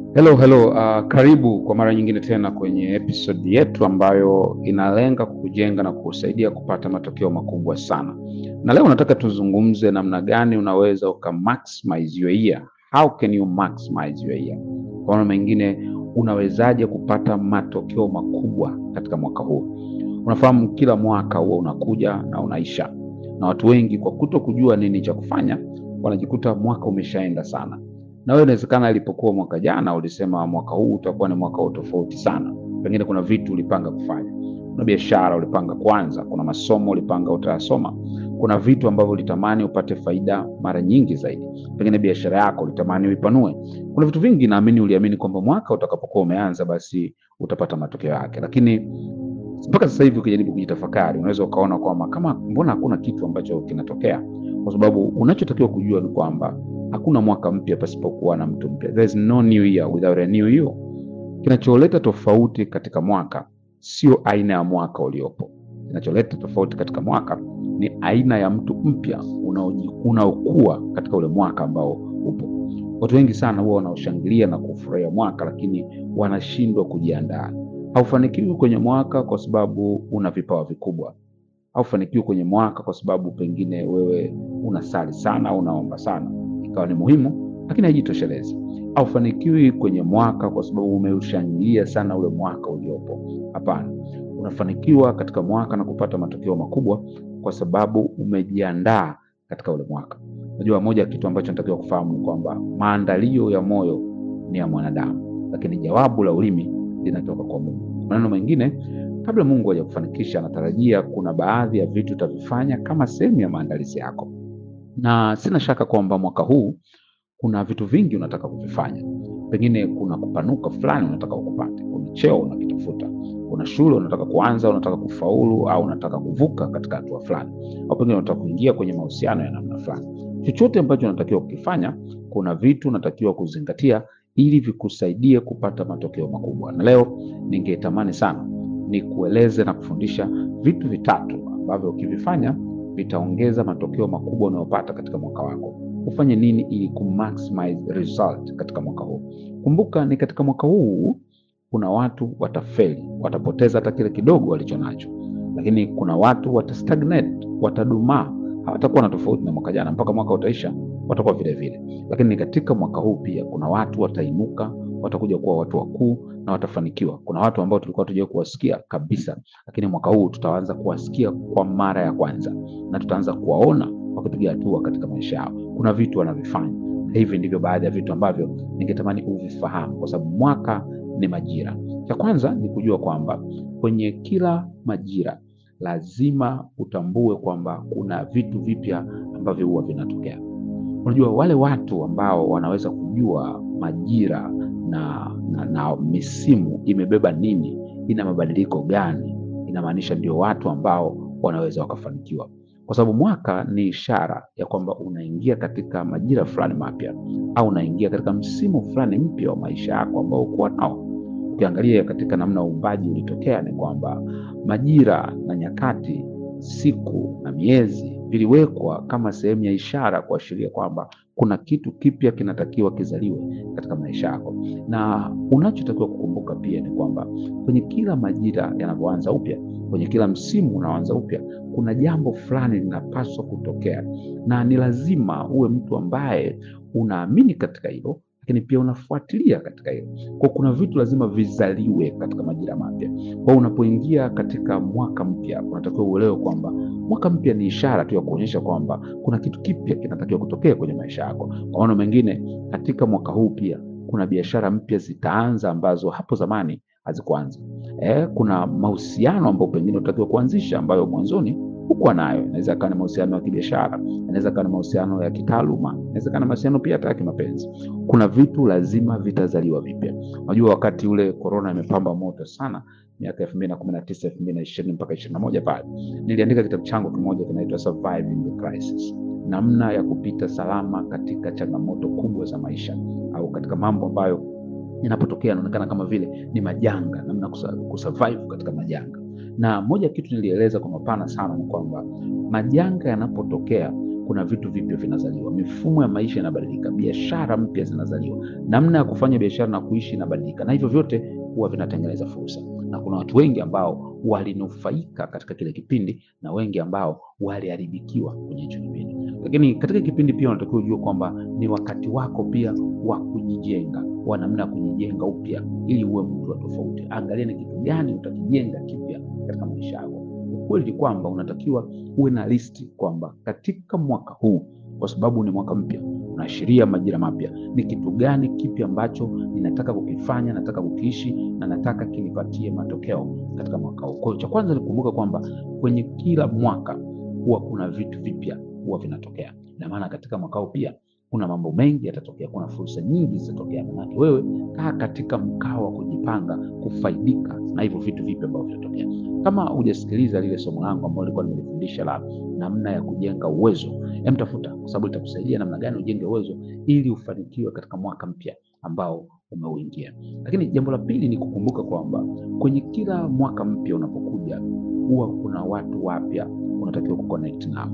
Hello, hello. Uh, karibu kwa mara nyingine tena kwenye episode yetu ambayo inalenga kukujenga na kukusaidia kupata matokeo makubwa sana. Na leo nataka tuzungumze namna gani unaweza uka maximize your year. How can you maximize your year? Kwa maana mengine, unawezaje kupata matokeo makubwa katika mwaka huu? Unafahamu kila mwaka huwa unakuja na unaisha, na watu wengi kwa kuto kujua nini cha kufanya wanajikuta mwaka umeshaenda sana na wewe inawezekana ilipokuwa mwaka jana ulisema mwaka huu utakuwa ni mwaka wa tofauti sana. Pengine kuna vitu ulipanga kufanya, kuna biashara ulipanga kuanza, kuna masomo ulipanga utayasoma, kuna vitu ambavyo ulitamani upate faida mara nyingi zaidi. Pengine biashara yako ulitamani uipanue. Kuna vitu vingi naamini uliamini kwamba mwaka utakapokuwa umeanza basi utapata matokeo yake, lakini mpaka sasa hivi ukijaribu kujitafakari, unaweza ukaona kwamba kama mbona hakuna kitu ambacho kinatokea, kwa sababu unachotakiwa kujua ni kwamba hakuna mwaka mpya pasipokuwa na mtu mpya. There is no new year without a new you. Kinacholeta tofauti katika mwaka sio aina ya mwaka uliopo. Kinacholeta tofauti katika mwaka ni aina ya mtu mpya unaoji- unaokuwa katika ule mwaka ambao upo. Watu wengi sana huwa wanaoshangilia na kufurahia mwaka, lakini wanashindwa kujiandaa. Haufanikiwi kwenye mwaka kwa sababu una vipawa vikubwa haufanikiwi kwenye mwaka kwa sababu pengine wewe unasali sana au unaomba sana, ikawa ni muhimu, lakini haijitoshelezi. Haufanikiwi kwenye mwaka kwa sababu umeushangilia sana ule mwaka uliopo. Hapana, unafanikiwa katika mwaka na kupata matokeo makubwa kwa sababu umejiandaa katika ule mwaka. Unajua, moja ya kitu ambacho natakiwa kufahamu ni kwamba maandalio ya moyo ni ya mwanadamu, lakini jawabu la ulimi linatoka kwa Mungu. Maneno mengine kabla Mungu hajakufanikisha, anatarajia kuna baadhi ya vitu utavifanya kama sehemu ya maandalizi yako, na sina shaka kwamba mwaka huu kuna vitu vingi unataka kuvifanya. Pengine kuna kupanuka fulani unataka ukupate, kuna cheo unakitafuta, kuna shule unataka kuanza, unataka kufaulu, au unataka kuvuka katika hatua fulani, au pengine unataka kuingia kwenye mahusiano ya namna fulani. Chochote ambacho unatakiwa kukifanya, kuna vitu unatakiwa kuzingatia ili vikusaidie kupata matokeo makubwa. Na leo ningetamani sana ni kueleze na kufundisha vitu vitatu ambavyo ukivifanya vitaongeza matokeo makubwa unayopata katika mwaka wako. Ufanye nini ili kumaximize result katika mwaka huu? Kumbuka ni katika mwaka huu kuna watu watafeli, watapoteza hata kile kidogo walicho nacho, lakini kuna watu watastagnate, watadumaa, hawatakuwa na tofauti na mwaka jana. Mpaka mwaka utaisha, watakuwa vile vile. Lakini katika mwaka huu pia kuna watu watainuka, watakuja kuwa watu wakuu na watafanikiwa. Kuna watu ambao tulikuwa tujue kuwasikia kabisa, lakini mwaka huu tutaanza kuwasikia kwa mara ya kwanza na tutaanza kuwaona wakipiga hatua katika maisha yao. Kuna vitu wanavifanya, na hivi ndivyo baadhi ya vitu ambavyo ningetamani uvifahamu, kwa sababu mwaka ni majira. Cha kwanza ni kujua kwamba kwenye kila majira lazima utambue kwamba kuna vitu vipya ambavyo huwa vinatokea. Unajua, wale watu ambao wanaweza kujua majira na, na, na misimu imebeba nini, ina mabadiliko gani, inamaanisha ndio watu ambao wanaweza wakafanikiwa, kwa sababu mwaka ni ishara ya kwamba unaingia katika majira fulani mapya au unaingia katika msimu fulani mpya wa maisha yako ambao ukuwa nao. Ukiangalia katika namna uumbaji ulitokea, ni kwamba majira na nyakati, siku na miezi viliwekwa kama sehemu ya ishara kuashiria kwamba kuna kitu kipya kinatakiwa kizaliwe katika maisha yako, na unachotakiwa kukumbuka pia ni kwamba kwenye kila majira yanavyoanza upya, kwenye kila msimu unaoanza upya, kuna jambo fulani linapaswa kutokea, na ni lazima uwe mtu ambaye unaamini katika hilo lakini pia unafuatilia katika hilo. Kwa kuna vitu lazima vizaliwe katika majira mapya. Kwa unapoingia katika mwaka mpya, unatakiwa uelewe kwamba mwaka mpya ni ishara tu ya kuonyesha kwamba kuna kitu kipya kinatakiwa kutokea kwenye maisha yako. Kwa maana mengine, katika mwaka huu pia kuna biashara mpya zitaanza ambazo hapo zamani hazikuanza. Eh, kuna mahusiano ambayo pengine unatakiwa kuanzisha ambayo mwanzoni hukuwa nayo. Inaweza kawa ni mahusiano ya kibiashara, inaweza kawa ni mahusiano ya kitaaluma, inaweza kawa ni mahusiano pia hata ya kimapenzi. Kuna vitu lazima vitazaliwa vipya. Unajua, wakati ule korona imepamba moto sana miaka elfu mbili na kumi na tisa elfu mbili na ishirini mpaka ishirini na moja pale niliandika kitabu changu kimoja kinaitwa Surviving the Crisis, namna ya kupita salama katika changamoto kubwa za maisha au katika mambo ambayo yanapotokea yanaonekana kama vile ni majanga, namna kusa- kusurvive katika majanga. Na moja ya kitu nilieleza kwa mapana sana ni kwamba majanga yanapotokea kuna vitu vipya vinazaliwa, mifumo ya maisha inabadilika, biashara mpya zinazaliwa, namna ya kufanya biashara na kuishi inabadilika, na hivyo vyote huwa vinatengeneza fursa. Na kuna watu wengi ambao walinufaika katika kile kipindi na wengi ambao waliharibikiwa kwenye hicho kipindi. Lakini katika kipindi pia unatakiwa ujue kwamba ni wakati wako pia wa kujijenga, wa namna ya kujijenga upya ili uwe mtu wa tofauti. Angalia ni kitu gani utakijenga kipya katika maisha yako. Ukweli ni kwamba unatakiwa uwe na listi kwamba katika mwaka huu, kwa sababu ni mwaka mpya, unaashiria majira mapya, ni kitu gani kipi ambacho ninataka kukifanya, nataka kukiishi na nataka kinipatie matokeo katika mwaka huu. Kwa hiyo cha kwanza ni kukumbuka kwamba kwenye kila mwaka huwa kuna vitu vipya huwa vinatokea. Ina maana katika mwaka huu pia kuna mambo mengi yatatokea, kuna fursa nyingi zitatokea. Manake wewe kaa katika mkao wa kujipanga kufaidika na hivyo vitu vipya ambavyo vinatokea. Kama hujasikiliza lile somo langu ambalo nilikuwa nimelifundisha la namna ya kujenga uwezo, hem, tafuta, kwa sababu litakusaidia namna gani ujenge uwezo ili ufanikiwe katika mwaka mpya ambao umeuingia. Lakini jambo la pili ni kukumbuka kwamba kwenye kila mwaka mpya unapokuja, huwa kuna watu wapya unatakiwa kuconnect nao.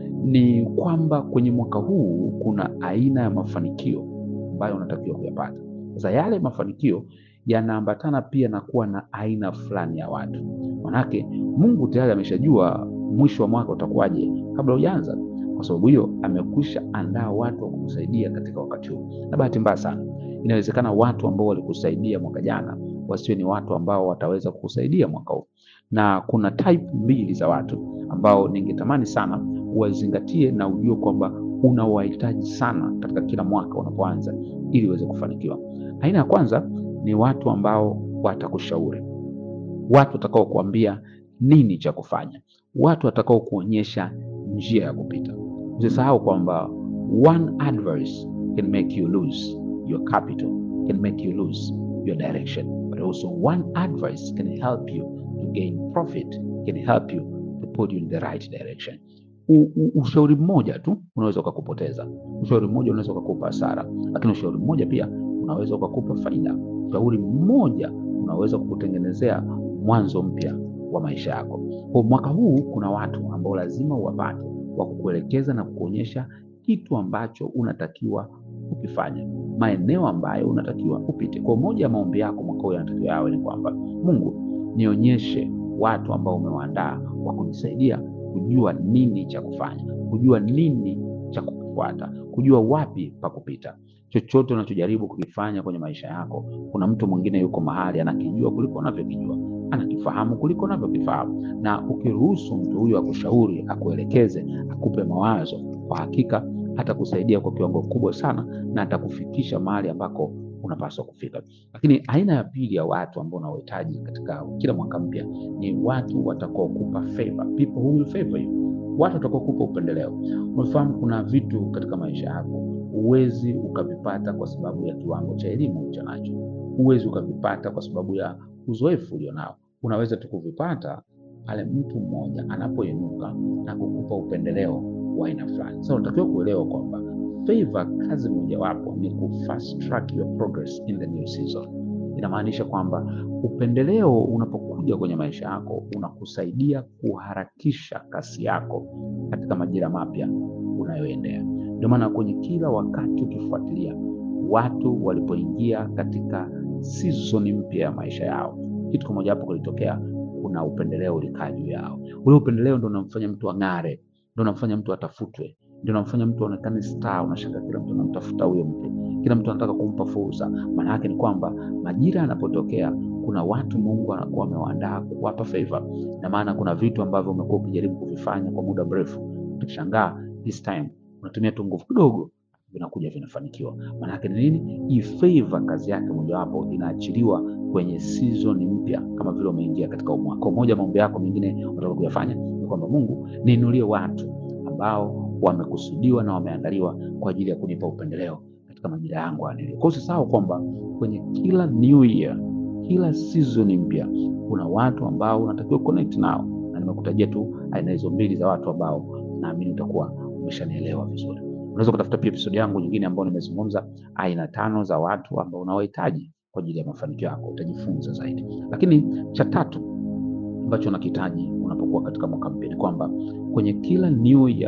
Ni kwamba kwenye mwaka huu kuna aina ya mafanikio ambayo unatakiwa kuyapata. Sasa yale mafanikio yanaambatana pia na kuwa na aina fulani ya watu. Manake Mungu tayari ameshajua mwisho wa mwaka utakuwaje kabla hujaanza. Kwa sababu hiyo amekwisha andaa watu wa kukusaidia katika wakati huu. Na bahati mbaya sana, inawezekana watu ambao walikusaidia mwaka jana wasiwe ni watu ambao wataweza kukusaidia mwaka huu, na kuna type mbili za watu ambao ningetamani sana uwazingatie na ujue kwamba unawahitaji sana katika kila mwaka unapoanza ili uweze kufanikiwa. Aina ya kwanza ni watu ambao watakushauri, watu watakao kuambia nini cha kufanya, watu watakao kuonyesha njia ya kupita. Usisahau kwamba one advice can make you lose your capital, can make you lose your direction, but also one advice can help you to gain profit, can help you to put you in the right direction. U, u, ushauri mmoja tu unaweza ukakupoteza, ushauri mmoja unaweza ukakupa hasara, lakini ushauri mmoja pia unaweza ukakupa faida. Ushauri mmoja unaweza kukutengenezea mwanzo mpya wa maisha yako. Kwa mwaka huu kuna watu ambao lazima uwapate wa kukuelekeza na kukuonyesha kitu ambacho unatakiwa ukifanya, maeneo ambayo unatakiwa upite. Kwa moja ya maombi yako mwaka huu yanatakiwa yawe ni kwamba Mungu, nionyeshe watu ambao umewaandaa wa kunisaidia kujua nini cha kufanya, kujua nini cha kufuata, kujua wapi pa kupita. Chochote unachojaribu kukifanya kwenye maisha yako, kuna mtu mwingine yuko mahali anakijua kuliko unavyokijua, anakifahamu kuliko unavyokifahamu, na ukiruhusu mtu huyo akushauri, akuelekeze, akupe mawazo, kwa hakika atakusaidia kwa kiwango kubwa sana na atakufikisha mahali ambako unapaswa kufika. Lakini aina ya pili ya watu ambao unawahitaji katika kila mwaka mpya ni watu watakaokupa favor, people who will favor you, watu watakaokupa upendeleo. Unafahamu kuna vitu katika maisha yako huwezi ukavipata kwa sababu ya kiwango cha elimu ulicho nacho, huwezi ukavipata kwa sababu ya uzoefu ulionao. Unaweza tu kuvipata pale mtu mmoja anapoinuka na kukupa upendeleo wa aina fulani. Sasa unatakiwa kuelewa kwamba favor, kazi mojawapo ni ku fast track your progress in the new season. Inamaanisha kwamba upendeleo unapokuja kwenye maisha yako unakusaidia kuharakisha kasi yako katika majira mapya unayoendea. Ndio maana kwenye kila wakati ukifuatilia watu walipoingia katika season mpya ya maisha yao, kitu kimoja hapo kilitokea, kuna upendeleo ulikaa juu yao. Ule upendeleo ndio unamfanya mtu ang'are, ndio unamfanya mtu atafutwe, ndio unamfanya mtu aonekane star. Unashaka kila mtu anamtafuta huyo mtu, kila mtu anataka kumpa fursa. Maana yake ni kwamba majira yanapotokea, kuna watu Mungu anakuwa amewaandaa kuwapa favor, na maana kuna vitu ambavyo umekuwa ukijaribu kuvifanya kwa muda mrefu, utashangaa this time unatumia tu nguvu kidogo vinakuja vinafanikiwa. Maana yake ni nini? Hii favor kazi yake mojawapo inaachiliwa kwenye season mpya, kama vile umeingia katika mwaka mmoja. Maombi yako mengine unataka kuyafanya ni kwamba Mungu, niinulie watu ambao wamekusudiwa na wameandaliwa kwa ajili ya kunipa upendeleo katika majira yangu anilio. Kwa hiyo usisahau kwamba kwenye kila new year, kila season mpya kuna watu ambao unatakiwa connect nao, na nimekutajia tu aina hizo mbili za watu ambao naamini utakuwa umeshanielewa vizuri. Unaweza kutafuta pia episodi yangu nyingine ambayo nimezungumza aina tano za watu ambao unawahitaji kwa ajili ya mafanikio yako, utajifunza zaidi. Lakini cha tatu ambacho unakihitaji unapokuwa katika mwaka mpya ni kwamba kwenye kila new year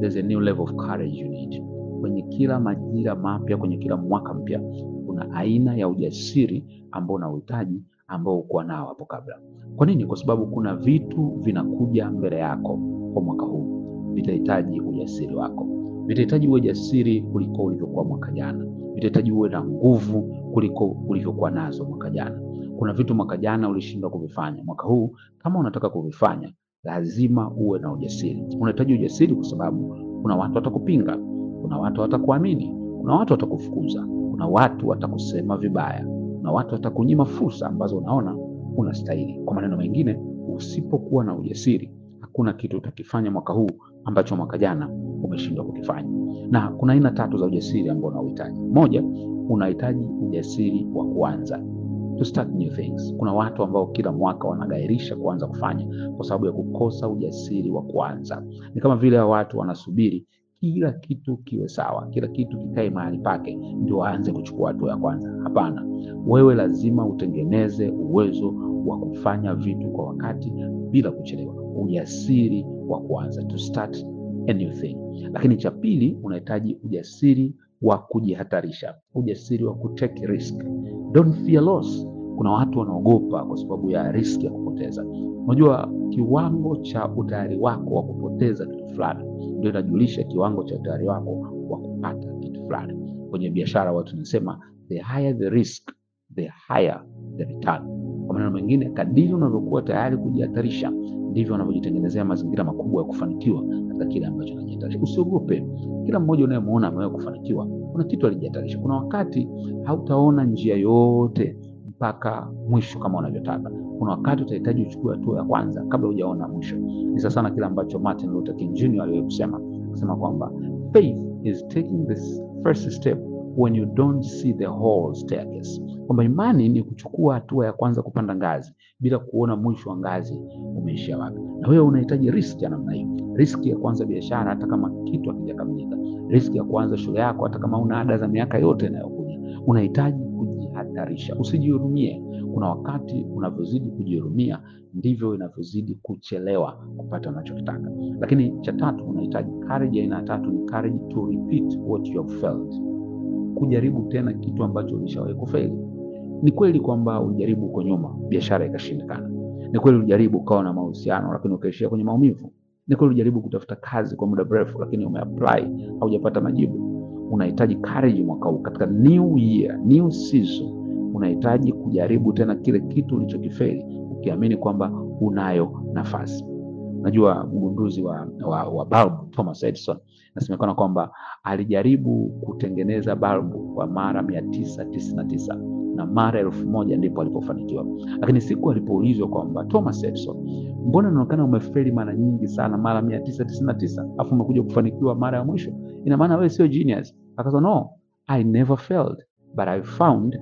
there's a new level of courage you need. Kwenye kila majira mapya, kwenye kila mwaka mpya, kuna aina ya ujasiri ambao unauhitaji ambao ukuwa nao hapo kabla. Kwa nini? Kwa sababu kuna vitu vinakuja mbele yako kwa mwaka huu, vitahitaji ujasiri wako, vitahitaji uwe jasiri kuliko ulivyokuwa mwaka jana, vitahitaji uwe na nguvu kuliko ulivyokuwa nazo mwaka jana. Kuna vitu mwaka jana ulishindwa kuvifanya, mwaka huu kama unataka kuvifanya, lazima uwe na ujasiri. Unahitaji ujasiri kwa sababu kuna watu watakupinga, kuna watu watakuamini, kuna watu watakufukuza, kuna watu watakusema vibaya, kuna watu watakunyima fursa ambazo unaona unastahili. Kwa maneno mengine, usipokuwa na ujasiri, hakuna kitu utakifanya mwaka huu ambacho mwaka jana umeshindwa kukifanya. Na kuna aina tatu za ujasiri ambao unauhitaji. Moja, unahitaji ujasiri wa kuanza to start new things. Kuna watu ambao kila mwaka wanagairisha kuanza kufanya kwa sababu ya kukosa ujasiri wa kuanza. Ni kama vile hao watu wanasubiri kila kitu kiwe sawa, kila kitu kikae mahali pake ndio waanze kuchukua hatua ya kwanza. Hapana, wewe lazima utengeneze uwezo wa kufanya vitu kwa wakati bila kuchelewa, ujasiri wa kuanza, to start a new thing. Lakini cha pili, unahitaji ujasiri wa kujihatarisha, ujasiri wa kutake risk. Don't fear loss. Kuna watu wanaogopa kwa sababu ya riski ya kupoteza. Unajua, kiwango cha utayari wako wa kupoteza kitu fulani ndio inajulisha kiwango cha utayari wako wa kupata kitu fulani. Kwenye biashara watu wanasema the higher the risk, the higher the return. Kwa maneno mengine, kadiri unavyokuwa tayari kujihatarisha ndivyo unavyojitengenezea mazingira makubwa ya kufanikiwa katika kile ambacho unajihatarisha. Usiogope. Kila mmoja unayemwona amewahi kufanikiwa, kuna kitu alijihatarisha. Kuna wakati hautaona njia yote mpaka mwisho kama unavyotaka. Kuna wakati utahitaji uchukue hatua ya kwanza kabla hujaona mwisho. Ni sasa sana kile ambacho Martin Luther King Jr. aliwahi kusema, kusema kwamba faith is taking this first step when you don't see the whole staircase, kwamba imani ni kuchukua hatua ya kwanza kupanda ngazi bila kuona mwisho wa ngazi umeishia wapi. Na wewe unahitaji riski ya namna hiyo, riski ya kuanza biashara hata kama kitu hakijakamilika, riski ya kuanza shule yako hata kama una ada za miaka yote inayokuja. Unahitaji kujihatarisha, usijihurumie. Kuna wakati unavyozidi kujihurumia ndivyo inavyozidi kuchelewa kupata unachokitaka. Lakini cha tatu, unahitaji courage. Aina ya tatu ni courage to repeat what you have failed, kujaribu tena kitu ambacho ulishawahi kufeli. Ni kweli kwamba ulijaribu huko nyuma, biashara ikashindikana. Ni kweli ulijaribu ukawa na mahusiano, lakini ukaishia kwenye maumivu. Ni kweli ulijaribu kutafuta kazi kwa muda mrefu, lakini umeapply haujapata majibu. Unahitaji courage mwaka huu, katika new year, new season, unahitaji kujaribu tena kile kitu ulichokifeli, ukiamini kwamba unayo nafasi. Najua mgunduzi wa, wa, wa balbu Thomas Edison inasemekana kwamba alijaribu kutengeneza balbu kwa mara mia tisa tisini na tisa na mara elfu moja ndipo alipofanikiwa. Lakini siku alipoulizwa kwamba Thomas Edison, mbona inaonekana umefeli mara nyingi sana, mara mia tisa tisini na tisa alafu umekuja kufanikiwa mara ya mwisho, ina maana wewe sio genius? Akasema no, I never failed but I found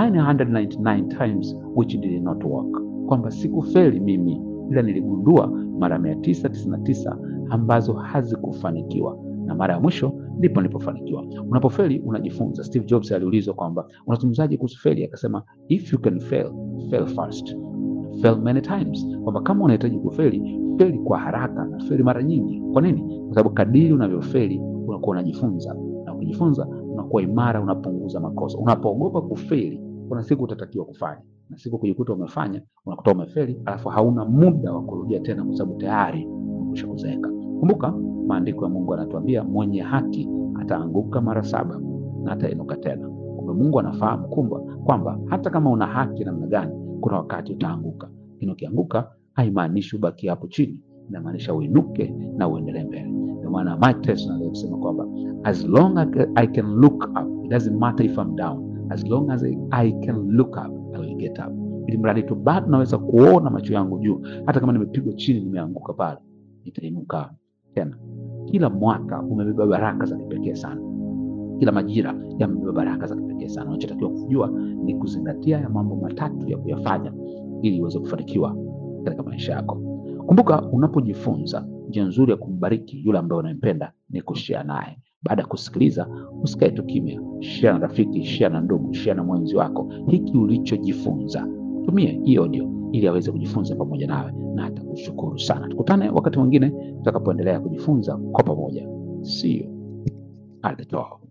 999 times which did not work, kwamba sikufeli mimi ila niligundua mara mia tisa tisini na tisa ambazo hazikufanikiwa na mara ya mwisho ndipo nilipofanikiwa. Unapofeli unajifunza. Steve Jobs aliulizwa kwamba unazungumzaje kuhusu feli, akasema if you can fail, fail fast, fail many times, kwamba kama unahitaji kufeli, feli kwa haraka na feli mara nyingi. Kwa nini? Kwa sababu kadiri unavyofeli unakuwa unajifunza, na ukijifunza unakuwa imara, unapunguza makosa. Unapoogopa kufeli, kuna siku utatakiwa kufanya, na siku kujikuta umefanya unakuta umefeli, alafu hauna muda wa kurudia tena, kwa sababu tayari umekwisha kuzeeka. Kumbuka maandiko ya Mungu anatuambia mwenye haki ataanguka mara saba na atainuka tena. Kumbe Mungu anafahamu kumba kwamba hata kama una haki namna gani, kuna wakati utaanguka, lakini ukianguka haimaanishi ubaki hapo chini, inamaanisha uinuke na uendelee mbele. Ndio maana Mike Tyson alisema kwamba as long as I can look up, it doesn't matter if I'm down, as long as I can look up, I will get up. Ili mradi tu bado naweza kuona macho yangu juu, hata kama nimepigwa chini, nimeanguka pale, nitainuka tena. Kila mwaka umebeba baraka za kipekee sana, kila majira yamebeba baraka za kipekee sana. Unachotakiwa kujua ni kuzingatia ya mambo matatu ya kuyafanya ili uweze kufanikiwa katika maisha yako. Kumbuka, unapojifunza njia nzuri ya kumbariki yule ambaye unampenda ni kushare naye. Baada ya kusikiliza, usikae tu kimya, share na rafiki, share na ndugu, share na mwenzi wako hiki ulichojifunza. Tumie hii audio ili aweze kujifunza pamoja nawe na atakushukuru sana. Tukutane wakati mwingine tutakapoendelea kujifunza kwa pamoja. See you at the top.